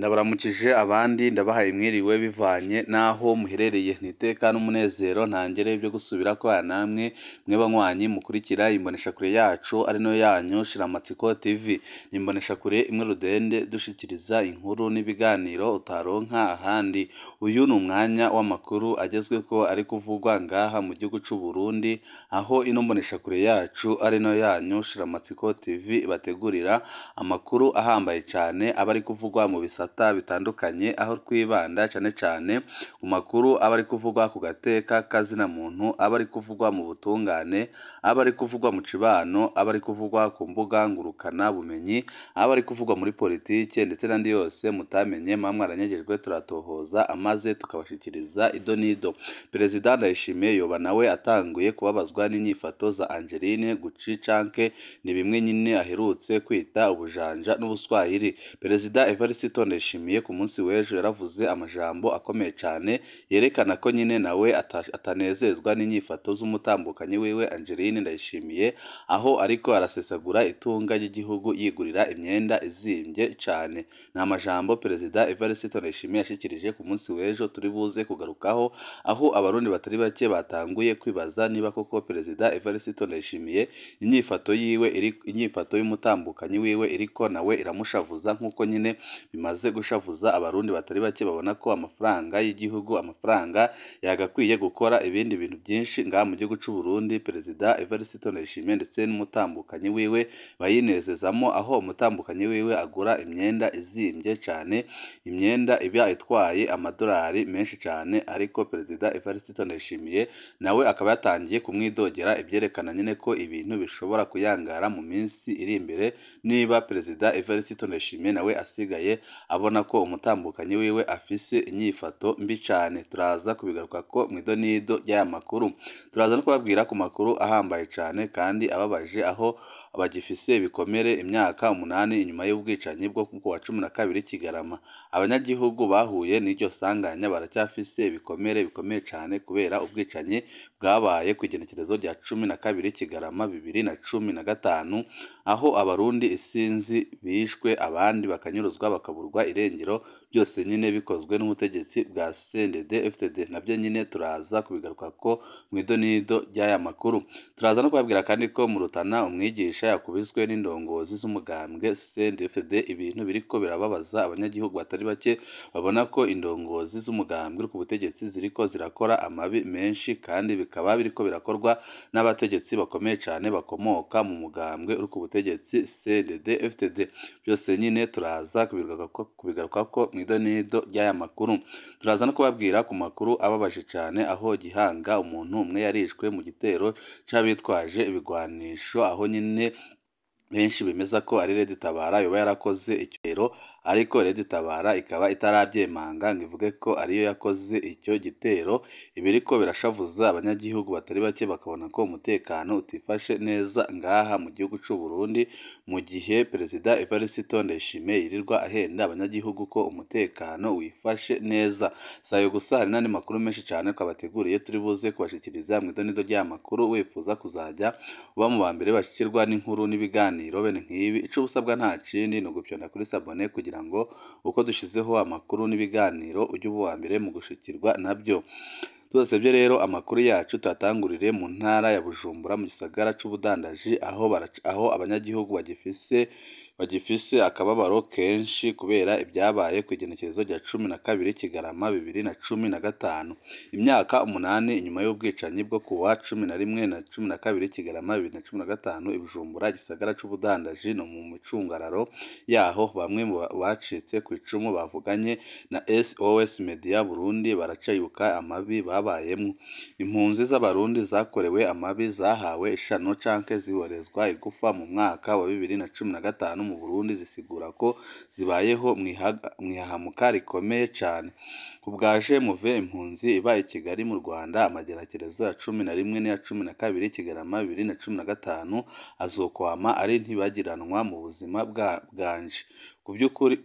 Ndabaramukije abandi ndabahaye mwiriwe bivanye n'aho muherereye n'iteka n'umunezero ntangere byo gusubira kwa namwe mwe banywanyi mukurikira imboneshakure yacu ari nayo yanyu Shiramatsiko TV ni imboneshakure imwe rudende dushikiriza inkuru n'ibiganiro utaronka ahandi uyu ni umwanya w'amakuru agezweho ari kuvugwa ngaha mu gihugu c'u Burundi aho ino mboneshakure yacu ari nayo yanyu Shiramatsiko TV ibategurira amakuru ahambaye cane aba ari kuvugwa mu bisata bitandukanye aho twibanda cane cane ku makuru aba ari kuvugwa ku gateka kazina muntu aba ari kuvugwa mu butungane aba ari kuvugwa mu cibano aba ari kuvugwa ku mbuga ngurukana bumenyi aba ari kuvugwa muri politike ndetse n'andi yose mutamenye mwa mwaranyagejwe turatohoza amaze tukabashikiriza ido n'ido perezida Ndayishimiye yoba nawe atanguye kubabazwa n'inyifato za Angeline Gucicanke ni bimwe nyine aherutse kwita ubujanja n'ubuswahili perezida Evariste Ndayishimiye ku munsi w'ejo yaravuze amajambo akomeye cane yerekana ko nyine nawe ata- atanezezwa n'inyifato z'umutambukanyi wiwe Angeline Ndayishimiye aho ariko arasesagura itunga ry'igihugu yigurira imyenda izimvye cane ni amajambo perezida Evariste Ndayishimiye yashikirije ku munsi w'ejo turi buze kugarukaho aho abarundi batari bake batanguye kwibaza niba koko perezida Evariste Ndayishimiye inyifato yiwe iri inyifato y'umutambukanyi wiwe iriko nawe iramushavuza nk'uko nyine bimaze gushavuza abarundi batari bake babona ko amafaranga y'igihugu amafaranga yagakwiye gukora ibindi bintu byinshi ngaha mu gihugu c'u Burundi perezida Evariste Ndayishimiye ndetse n'umutambukanyi wiwe bayinezezamo aho umutambukanyi wiwe agura imyenda izimvye cane imyenda iba itwaye amadolari menshi cane ariko perezida Evariste Ndayishimiye nawe akaba yatangiye kumwidogera ibyerekana nyine ko ibintu bishobora kuyangara mu minsi iri imbere niba perezida Evariste Ndayishimiye nawe asigaye abona ko umutambukanyi wiwe afise inyifato mbi cane turaza kubigaruka ko mu idonido ry'aya makuru turaza no kubabwira ku makuru ahambaye cane kandi ababaje aho bagifise ibikomere imyaka umunani inyuma y'ubwicanyi bwo ku wa cumi na kabiri Kigarama abanyagihugu bahuye n'iryo sanganya baracyafise ibikomere bikomeye cane kubera ubwicanyi bwabaye ku igenekerezo rya cumi na kabiri Kigarama bibiri na cumi na gatanu aho abarundi isinzi bishwe abandi bakanyuruzwa bakaburwa irengero byose nyine bikozwe n'ubutegetsi bwa CNDD FDD nabyo nyine turaza kubigaruka ko mu idonido ry'aya makuru turaza no kubabwira kandi ko mu Rutana umwigisha yakubiswe n'indongozi z'umugambwe CNDD FDD ibintu biriko birababaza abanyagihugu batari bake babona ko indongozi z'umugambwe uri ku butegetsi ziriko zirakora amabi menshi kandi bikaba biriko birakorwa n'abategetsi bakomeye cane bakomoka mu mugambwe uri ku butegetsi CNDD FDD byose nyine turaza kubigaruka ko kubigaruka ko mu idonido ry'aya makuru turaza no kubabwira ku makuru ababaje cane aho Gihanga umuntu umwe yarishwe mu gitero c'abitwaje ibigwanisho aho nyine benshi bemeza ko ari Red Tabara yoba yarakoze icyo ariko Red Tabara ikaba itarabyemanga ngo ivuge ko ariyo yakoze icyo gitero ibiriko birashavuza abanyagihugu batari bake bakabona ko umutekano utifashe neza ngaha mu gihugu c'u Burundi mu gihe perezida Evariste Ndayishimiye yirirwa ahenda abanyagihugu ko umutekano wifashe neza sayo gusa hari n'andi makuru menshi cane twabateguriye turi buze kubashikiriza mu idonido ry'aya makuru wifuza kuzajya uba mu ba mbere bashikirwa n'inkuru n'ibiganiro bene nk'ibi ico usabwa nta kindi ni ugupyonda kuri sabone kugira ngo uko dushizeho amakuru n'ibiganiro ujye uba uwa mbere mu gushikirwa nabyo tudasebye rero amakuru yacu tuyatangurire mu ntara ya Bujumbura mu gisagara c'ubudandaji aho barac- aho abanyagihugu bagifise bagifise akababaro kenshi kubera ibyabaye ku igenekerezo rya cumi na kabiri Kigarama bibiri na cumi na gatanu imyaka umunani inyuma y'ubwicanyi bwo ku wa cumi na rimwe na cumi na kabiri Kigarama bibiri na cumi na gatanu i Bujumbura igisagara c'ubudandaji no mu micungararo yaho bamwe mu ba- bacitse ku icumu bavuganye na SOS Media Burundi baracayuka amabi babayemwo impunzi z'abarundi zakorewe amabi zahawe ishano canke ziborezwa igufa mu mwaka wa bibiri na cumi na gatanu mu Burundi zisigura ko zibayeho mwihaga- mwihahamuka rikomeye cane ku bwaje muve impunzi iba i Kigali mu Rwanda amageragerezo ya cumi na rimwe n'iya cumi na kabiri Kigarama bibiri na cumi na gatanu azokwama ari ntibagiranwa mu buzima bwa bwanje ku by'ukuri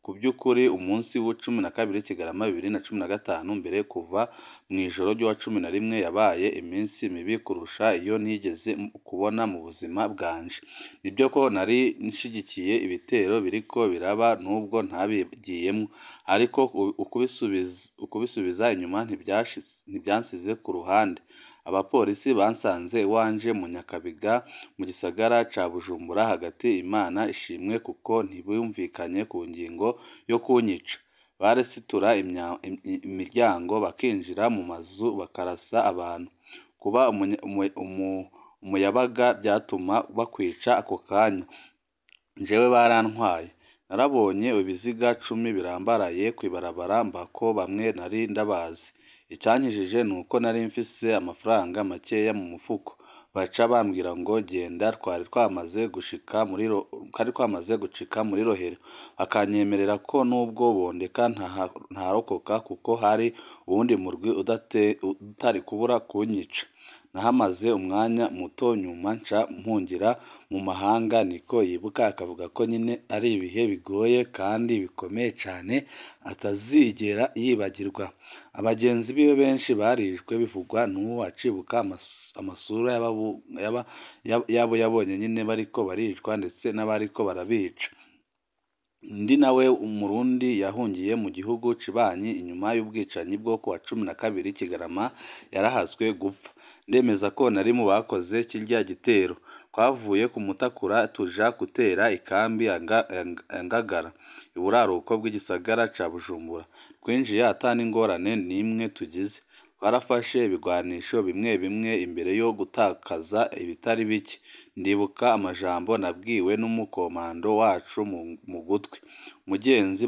ku by'ukuri umunsi w'icumi na kabiri Kigarama bibiri na cumi na gatanu mbere kuva mu ijoro ry'uwa cumi na rimwe yabaye iminsi mibi kurusha iyo nigeze kubona mu buzima bwanje nibyo ko nari nshigikiye ibitero biriko biraba nubwo ntabigiyemo ariko ukubisubiza inyuma ntibyansize ku ruhande abapolisi bansanze iwanje mu Nyakabiga mu gisagara ca Bujumbura hagati Imana ishimwe kuko ntibumvikanye ku ngingo yo kunyica baresitura imiryango bakinjira mu mazu bakarasa abantu kuba umuyabaga byatuma bakwica ako kanya jewe barantwaye narabonye ibiziga cumi birambaraye kw'ibarabara mbako bamwe nari ndabazi icankijije ni uko nari mfise amafaranga makeya mu mufuko baca bambwira ngo genda twari twamaze gushika muri twari twamaze gucika muri rohero bakanyemerera ko nubwo bondeka ntarokoka kuko hari uwundi murwi utari kubura kunyica nahamaze umwanya muto nyuma nca mpungira mu mahanga niko yibuka akavuga ko nyine ari ibihe bigoye kandi bikomeye cyane atazigera yibagirwa abagenzi biwe benshi barishwe bivugwa n'uwo acibuka amasura yabo yabonye nyine bariko baricwa ndetse n'abariko barabica undi nawe umurundi yahungiye mu gihugu cibanyi inyuma y'ubwicanyi bwo ku wa cumi na kabiri Kigarama yarahaswe gupfa ndemeza ko nari mu bakoze kirya gitero twavuye ku Mutakura tuja gutera ikambi ya Ngagara iburaruko bw'igisagara ca Bujumbura twinjiye ata n'ingorane n'imwe tugize twarafashe ibigwanisho bimwe bimwe imbere yo gutakaza ibitari bike ndibuka amajambo nabwiwe n'umukomando wacu mu gutwi mugenzi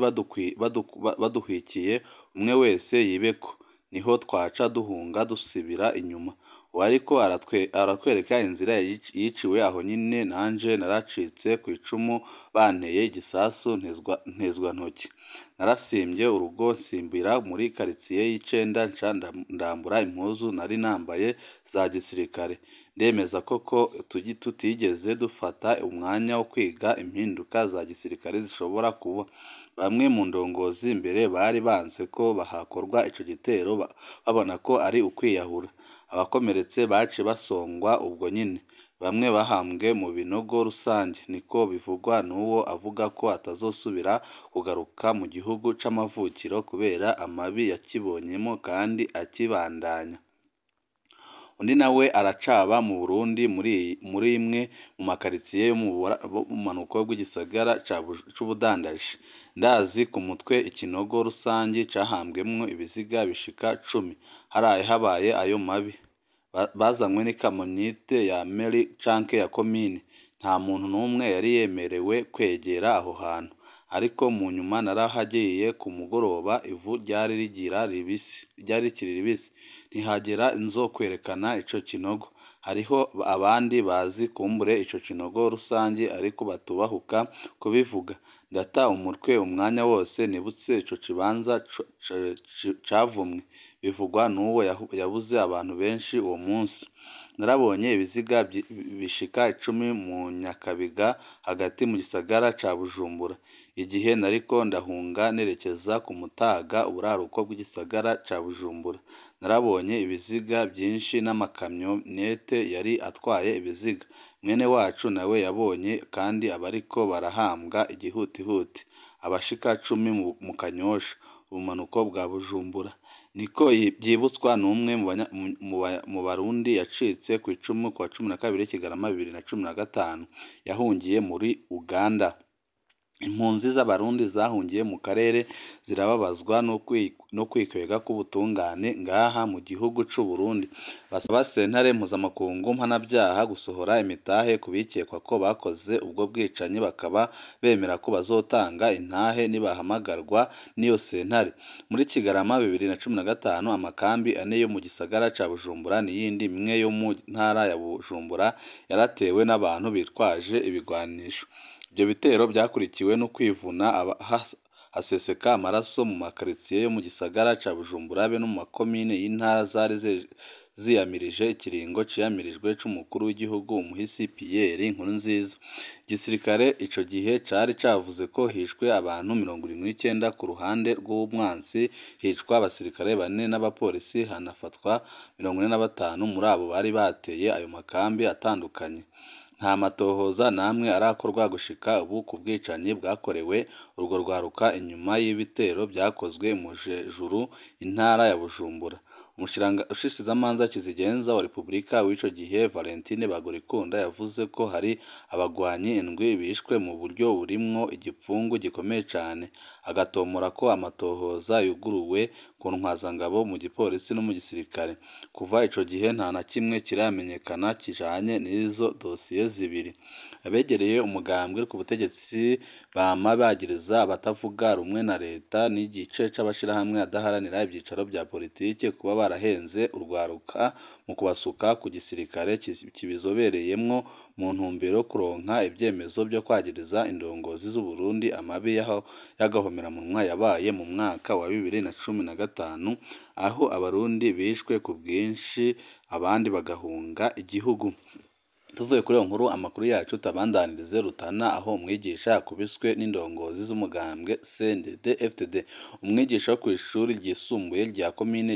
baduhwikiye umwe wese yibeko niho twaca duhunga dusubira inyuma uwo ariko aratwereka inzira yiciwe aho nyine nanje naracitse ku icumu banteye igisasu ntezwa ntoki narasimbye urugo nsimbira muri karitsiye y'icenda nca ndambura impuzu nari nambaye za gisirikare ndemeza koko tutigeze dufata umwanya wo kwiga impinduka za gisirikare zishobora kuba bamwe mu ndongozi mbere bari banse ko hakorwa ico gitero babona ko ari ukwiyahura abakomeretse bace basongwa ubwo nyine bamwe bahambwe mu binogo rusange niko bivugwa n'uwo avuga ko atazosubira kugaruka mu gihugu c'amavukiro kubera amabi yakibonyemo kandi akibandanya undi nawe aracaba mu Burundi muri imwe mu makaritsiye yo mu bumanuko bw'igisagara c'ubudandaji ndazi ku mutwe ikinogo rusange cahambwemwo ibiziga bishika cumi haraye habaye ayo mabi bazanywe n'ikamonite ya meri canke ya komine nta muntu n'umwe yari yemerewe kwegera aho hantu ariko mu nyuma narahagiye ku mugoroba ivu ryari rigira ribisi ryari rikiri ribisi ntihagera inzo kwerekana ico kinogo hariho abandi bazi kumbure ico kinogo rusange ariko batubahuka kubivuga ndata umutwe umwanya wose nibutse ico kibanza cavumwe bivugwa n'uwo yabuze abantu benshi uwo munsi narabonye ibiziga bishika icumi mu Nyakabiga hagati mu gisagara ca Bujumbura igihe nariko ndahunga nerekeza ku Mutaga uburaruko bw'igisagara ca Bujumbura narabonye ibiziga byinshi n'amakamyonete yari atwaye ibiziga mwene wacu nawe yabonye kandi abariko barahambwa igihutihuti abashika cumi mu Kanyosha ubumanuko bwa Bujumbura niko byibutswa n'umwe mu barundi yacitse ku icumu ku wa cumi na kabiri Kigarama bibiri na cumi na gatanu yahungiye muri Uganda impunzi z'abarundi zahungiye mu karere zirababazwa no kwikwega k'ubutungane ngaha mu gihugu c'u Burundi basaba sentare mpuzamakungu mpanabyaha gusohora imitahe ku bikekwa ko bakoze ubwo bwicanyi bakaba bemera ko bazotanga intahe nibahamagarwa n'iyo sentare muri Kigarama bibiri na cumi na gatanu amakambi ane yo mu gisagara ca Bujumbura n'iyindi imwe yo mu ntara ya Bujumbura yaratewe n'abantu bitwaje ibigwanisho ibyo bitero byakurikiwe no kwivuna haseseka amaraso mu makaritsiye yo mu gisagara ca Bujumbura be no mu makomine y'intara zari ziyamirije ikiringo ciyamirijwe c'umukuru w'igihugu umuhisi Pierre Nkurunziza igisirikare ico gihe cari cavuze ko hishwe abantu mirongo irindwi n'icenda ku ruhande rw'umwansi hicwa abasirikare bane n'abapolisi hanafatwa mirongo ine na batanu muri abo bari bateye ayo makambi atandukanye nta matohoza namwe arakorwa gushika ubu ku bwicanyi bwakorewe urwo rwaruka inyuma y'ibitero byakozwe mu juru intara ya Bujumbura umushikizamanza kizigenza wa repubulika w'ico gihe Valentine Bagorikunda yavuze ko hari abagwanyi indwi bishwe mu buryo burimwo igipfungu gikomeye cane agatomora ko amatohoza yuguruwe ku ntwazangabo mu gipolisi no mu gisirikare kuva ico gihe nta na kimwe kiramenyekana kijanye n'izo dosiye zibiri abegereye umugambwe ku butegetsi bama bagiriza abatavuga rumwe na leta n'igice c'abashirahamwe adaharanira ivyicaro vya politike kuba barahenze urwaruka mu kubasuka ku gisirikare kibizobereyemwo mu ntumbero yo kuronka ivyemezo vyo kwagiriza indongozi z'Uburundi amabi y'agahomeраmunwa yabaye mu mwaka wa bibiri na cumi na gatanu aho abarundi bishwe ku bwinshi abandi bagahunga igihugu tuvuye kuri iyo nkuru amakuru yacu tabandanirize Rutana aho umwigisha yakubiswe n'indongozi z'umugambwe CNDD FDD umwigisha wo kw'ishuri ryisumbuye rya komine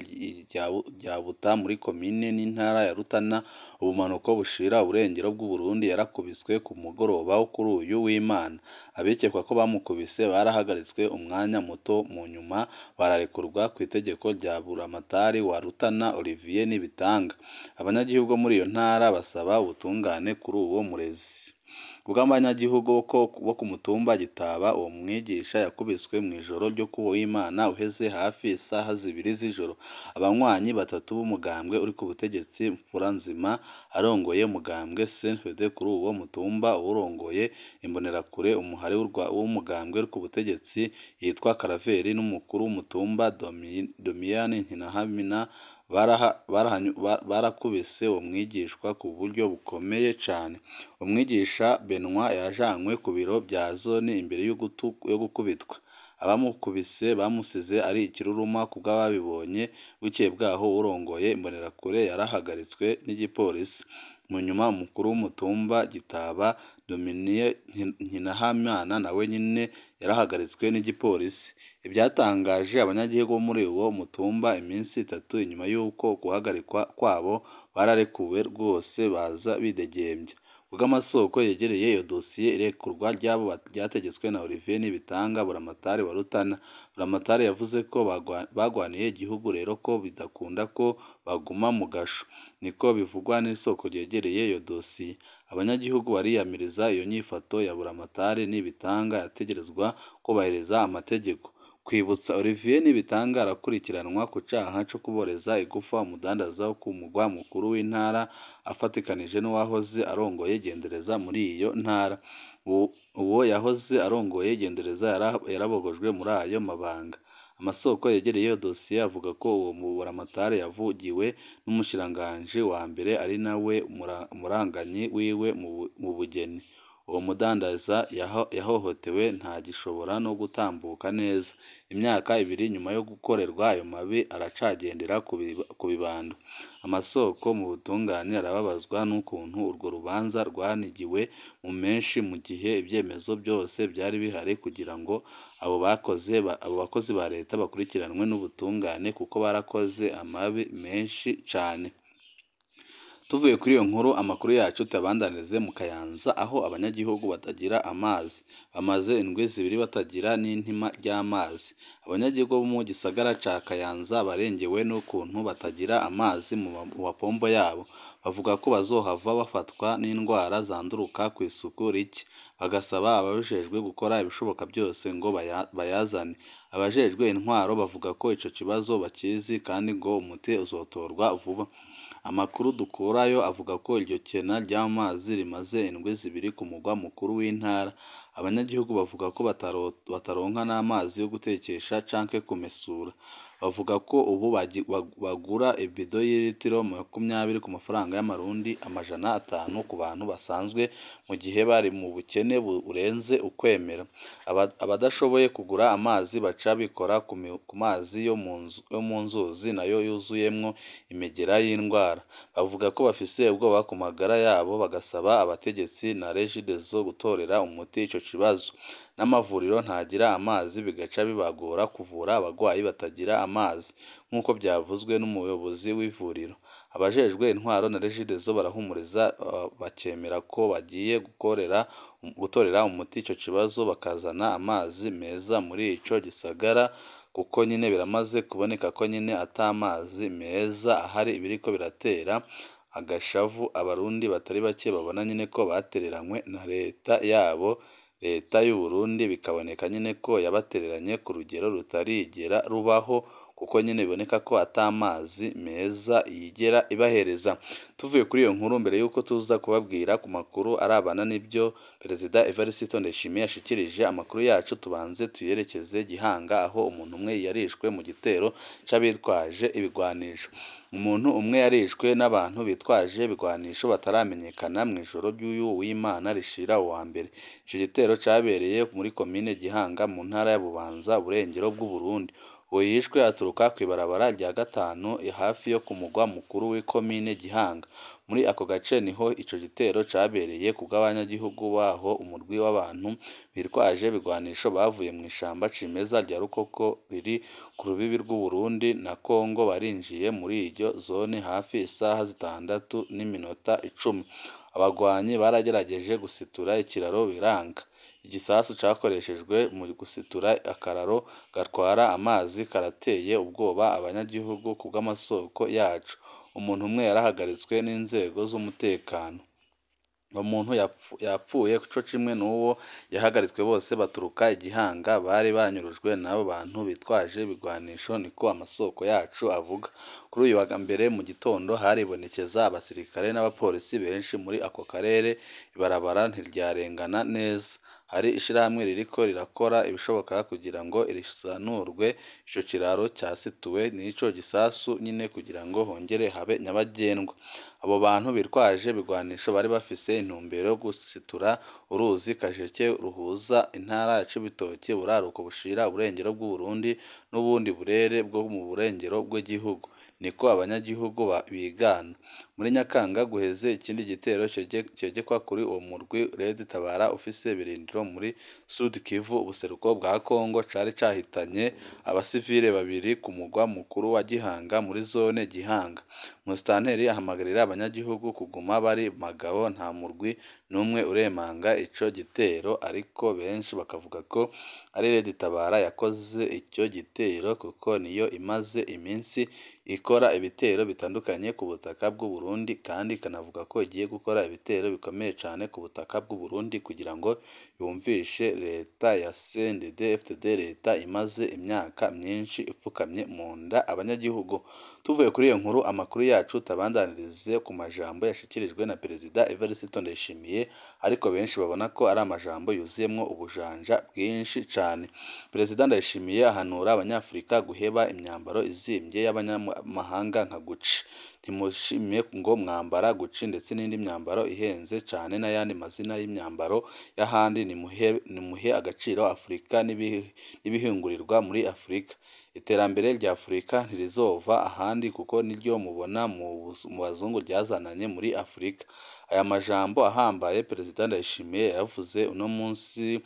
rya Buta muri komine n'intara ya Rutana ubumanuko bushira uburengero bw'Uburundi yarakubiswe ku mugoroba wo kuri uyu w'Imana abikekwa ko bamukubise barahagaritswe umwanya muto mu nyuma bararekurwa ku itegeko rya buramatari wa Rutana Olivier Nibitanga abanyagihugu muri iyo ntara basaba ubutungane kuri uwo murezi ubw'abanyagihugu bo ku mutumba Gitaba uwo mwigisha yakubiswe mu ijoro ryo ku w'Imana uheze hafi isaha zibiri z'ijoro abanywanyi batatu b'umugambwe uri ku butegetsi Mfuranzima arongoye umugambwe CNDD kuri uwo mutumba uwurongoye imbonerakure umuhari w'umugambwe uri ku butegetsi yitwa Karaveri n'umukuru w'umutumba Domiyane Nkinahamina barakubise uwo mwigishwa ku buryo bukomeye cane umwigisha Benoit yajanywe ku biro vya zone imbere yo gukubitwa abamukubise bamusize ari ikiruruma kubw'ababibonye bukeye bwaho urongoye imbonerakure yarahagaritswe n'igipolisi mu nyuma umukuru w'umutumba Gitaba Dominie Nkinahamana nawe nyene yarahagaritswe n'igipolisi ibyatangaje abanyagihugu bo muri uwo mutumba iminsi itatu inyuma y'uko guhagarikwa kwabo bararekuwe rwose baza bidegembya kubw'amasoko yegereye iyo dosiye irekurwa ryabo ryategetswe na Olivier Nibitanga buramatari wa Rutana buramatari yavuze ko bagwaniye igihugu rero ko bidakunda ko baguma mu gasho niko bivugwa n'isoko ryegereye iyo dosiye abanyagihugu bariyamiriza iyo nyifato ya buramatari Nibitanga yategerezwa kubahiriza amategeko kwibutsa Olivier Nibitanga arakurikiranwa ku caha co kuboreza igufa umudandaza wo ku mugwa mukuru w'intara afatikanije n'uwahoze arongoye gendereza muri iyo ntara uwo yahoze arongoye gendereza yarabogojwe muri ayo mabanga amasoko yegereye iyo dosiye avuga ko uwo buramatari yavugiwe n'umushikiranganji wa mbere ari nawe umuranganyi wiwe mu bugeni uwo mudandaza yahohotewe ntagishobora no gutambuka neza imyaka ibiri nyuma yo gukorerwa ayo mabi aracagendera ku bibando amasoko mu butungane arababazwa n'ukuntu urwo rubanza rwanigiwe mu menshi mu gihe ibyemezo byose byari bihari kugira ngo abo bakoze abo bakozi ba leta bakurikiranwe n'ubutungane kuko barakoze amabi menshi cane tuvuye kuri iyo nkuru amakuru yacu tuyabandanirize mu Kayanza aho abanyagihugu batagira amazi bamaze indwi zibiri batagira n'intima ry'amazi abanyagihugu bo mu gisagara ca Kayanza barengewe n'ukuntu batagira amazi mu mapombo yabo bavuga ko bazohava bafatwa n'indwara zanduruka ku isuku rike bagasaba ababijejwe gukora ibishoboka byose ngo bayazane abajejwe intwaro bavuga ko ico kibazo bakizi kandi ngo umuti uzotorwa vuba amakuru dukurayo avuga ko iryo kena ry'amazi rimaze indwi zibiri ku mugwa mukuru w'intara abanyagihugu bavuga ko bataronka n'amazi yo gutekesha canke kumesura bavuga ko ubu bagi- bag- bagura ibido y'ilitiro makumyabiri ku mafaranga y'amarundi amajana atanu ku bantu basanzwe mu gihe bari mu bukene bu- burenze ukwemera Aba- abadashoboye kugura amazi baca bikora ku mi- ku mazi yo mu nzu- yo mu nzuzi nayo yuzuyemwo imigera y'indwara bavuga ko bafise ubwoba ku magara yabo bagasaba abategetsi na regideso gutorera umuti ico kibazo n'amavuriro ntagira amazi bigaca bibagora kuvura abagwayi batagira amazi nk'uko byavuzwe n'umuyobozi w'ivuriro abajejwe intwaro na regideso barahumuriza uh, bakemera ko bagiye gukorera gutorera umuti ico kibazo bakazana amazi meza muri ico gisagara kuko nyine biramaze kuboneka ko nyine ata mazi meza ahari ibiriko biratera agashavu abarundi batari bake babona nyine ko batereranywe na leta yabo leta y'u Burundi bikaboneka nyine ko yabatereranye ku rugero rutarigera rubaho kuko nyine biboneka ko ata mazi meza yigera ibahereza tuvuye kuri iyo nkuru mbere y'uko tuza kubabwira ku makuru arabana n'ibyo perezida Evariste Ndayishimiye yashikirije amakuru yacu tubanze tuyerekeze Gihanga aho umuntu umwe yarishwe mu gitero c'abitwaje ibigwanisho umuntu umwe yarishwe n'abantu bitwaje ibigwanisho bataramenyekana mu ijoro ry'uyu w'Imana rishira uwa mbere ico gitero cabereye muri komine Gihanga mu ntara ya Bubanza burengero bw'u Burundi uwo yishwe aturuka kw'ibarabara rya gatanu hafi yo ku mugwa mukuru w'ikomine Gihanga muri ako gace niho ico gitero cabereye ku bw'abanyagihugu baho umurwi w'abantu bitwaje ibigwanisho bavuye mu ishamba cimeza rya Rukoko riri ku rubibi rw'u Burundi na Kongo barinjiye muri iryo zone hafi isaha zitandatu n'iminota icumi abagwanyi baragerageje gusitura ikiraro biranga igisasu cakoreshejwe mu gusitura akararo gatwara amazi karateye ubwoba abanyagihugu ku bw'amasoko yacu umuntu umwe yarahagaritswe n'inzego z'umutekano uwo muntu yapfu- yapfuye co kimwe n'uwo yahagaritswe bose baturuka igihanga bari banyurujwe n'abo bantu bitwaje ibigwanisho niko amasoko yacu avuga kuri uyu wa mbere mu gitondo haribonekeza abasirikare n'abapolisi benshi muri ako karere ibarabara ntiryarengana neza hari ishirahamwe ririko rirakora ibishoboka kugira ngo risanurwe ico kiraro cyasituwe n'ico gisasu nyine kugira ngo hongere habe nyabagendwa abo bantu bitwaje ibigwanisho bari bafise intumbero yo gusitura uruzi kajeke ruhuza intara ya Cibitoke buraruko bushira uburengero bw'u Burundi n'ubundi burere bwo mu burengero bw'igihugu niko abanyagihugu ba- bigana muri Nyakanga guheze ikindi gitero cege- cegekwa kuri uwo murwi Red Tabara ufise ibirindiro muri Sud Kivu ubuseruko bwa Kongo cari cahitanye abasivile babiri ku mugwa mukuru wa Gihanga muri zone Gihanga Musitanteri ahamagarira abanyagihugu kuguma bari magabo nta murwi n'umwe uremanga ico gitero ariko benshi bakavuga ko ari Red Tabara yakoze icyo gitero kuko niyo imaze iminsi ikora ibitero bitandukanye ku butaka bw'u Burundi kandi ikanavuga ko igiye gukora ibitero bikomeye cyane ku butaka bw'u Burundi kugira ngo yumvishe leta ya CNDD FDD leta imaze imyaka myinshi ipfukamye mu nda abanyagihugu tuvuye kuri iyo nkuru amakuru yacu tabandanirize ku majambo yashikirijwe na perezida Evariste Ndayishimiye ariko benshi babona ko ari amajambo yuzuyemwo ubujanja bwinshi cyane perezida Ndayishimiye ahanura abanyafurika guheba imyambaro izimbye y'abanyamahanga nka Gucci ntimushimye ngo mwambara Gucci ndetse n'indi myambaro ihenze cyane n'ayandi mazina y'imyambaro y'ahandi nimuhe nimuhe agaciro Afurika n'ibihi- n'ibihingurirwa muri Afurika iterambere rya Afurika ntirizova ahandi kuko niryo mubona mu buz- mu bazungu ryazananye muri Afurika aya majambo ahambaye perezida Ndayishimiye yavuze uno munsi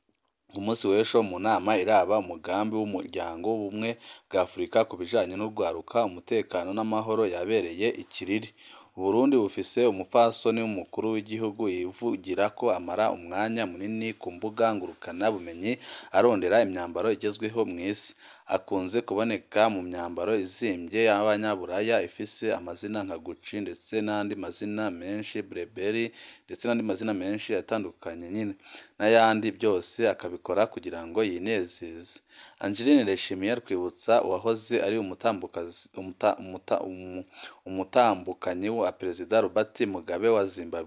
ku munsi w'ejo mu nama iraba umugambi w'umuryango w'ubumwe bwa Afurika ku bijanye n'urwaruka umutekano n'amahoro yabereye i Kiriri Uburundi bufise umupfasoni w'umukuru w'igihugu yivugira ko amara umwanya munini ku mbuga ngurukana bumenyi arondera imyambaro igezweho mu isi akunze kuboneka mu myambaro izimbye y'abanyaburaya ifise amazina nka Gucci ndetse n'andi mazina menshi Burberry ndetse n'andi mazina menshi atandukanye nyine n'ayandi byose akabikora kugira ngo yinezeze Angeline Ndayishimiye arwibutsa uwahoze ari umutambukazi umuta, umuta, umu, umutambukanyi wa perezida Robert Mugabe wa Zimbabwe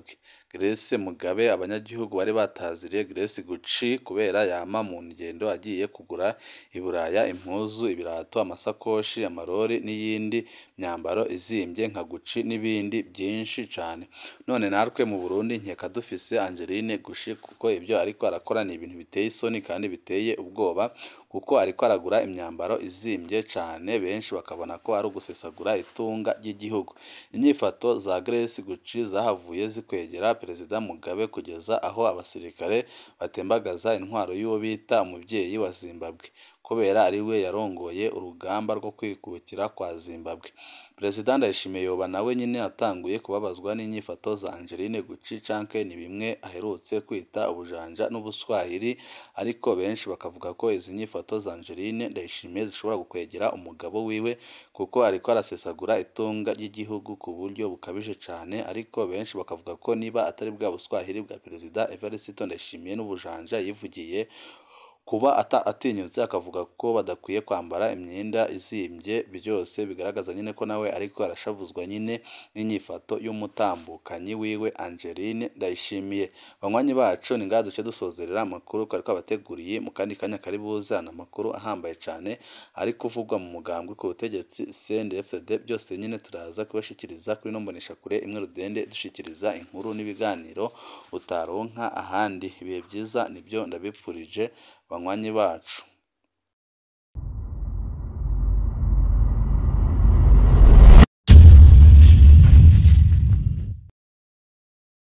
Grace Mugabe abanyagihugu bari bataziriye Grace Gucci kubera yama mu ngendo agiye kugura i Buraya impuzu ibirato amasakoshi amarori n'iyindi myambaro izimbye nka Gucci n'ibindi byinshi cane none natwe mu Burundi nkeka dufise Angeline Gucci kuko ibyo ariko arakora ni ibintu biteye isoni kandi biteye ubwoba kuko ariko aragura imyambaro izimbye cane benshi bakabona ko ari ugusesagura itunga ry'igihugu inyifato za Grace Gucci zahavuye zikwegera Perezida Mugabe kugeza aho abasirikare batembagaza intwaro y'uwo bita umuvyeyi wa Zimbabwe kubera ari we yarongoye urugamba rwo kwikukira kwa Zimbabwe Perezida Ndayishimiye yoba nawe nyine atanguye kubabazwa n'inyifato za Angeline Gucci canke ni bimwe aherutse kwita ubujanja n'ubuswahili ariko benshi bakavuga ko izi nyifato za Angeline Ndayishimiye zishobora gukwegera umugabo wiwe kuko ariko arasesagura itunga ry'igihugu ku buryo bukabije cane ariko benshi bakavuga ko niba atari bwa buswahili bwa Perezida Evariste Ndayishimiye n'ubujanja yivugiye kuba atinyutse akavuga ko badakwiye kwambara imyenda izimbye byose bigaragaza nyine ko nawe ariko arashavuzwa nyine n'inyifato y'umutambukanyi wiwe Angeline Ndayishimiye banywanyi bacu ni ngaha duce dusozerera amakuru twari twabateguriye mu kandi kanya kari buzana amakuru ahambaye cane ari kuvugwa mu mugambwe ku butegetsi CNDD-FDD byose nyine turaza kubashikiriza kuri no mboneshakure imwe rudende dushikiriza inkuru n'ibiganiro utaronka ahandi ibihe byiza nibyo ndabipfurije banywanyi bacu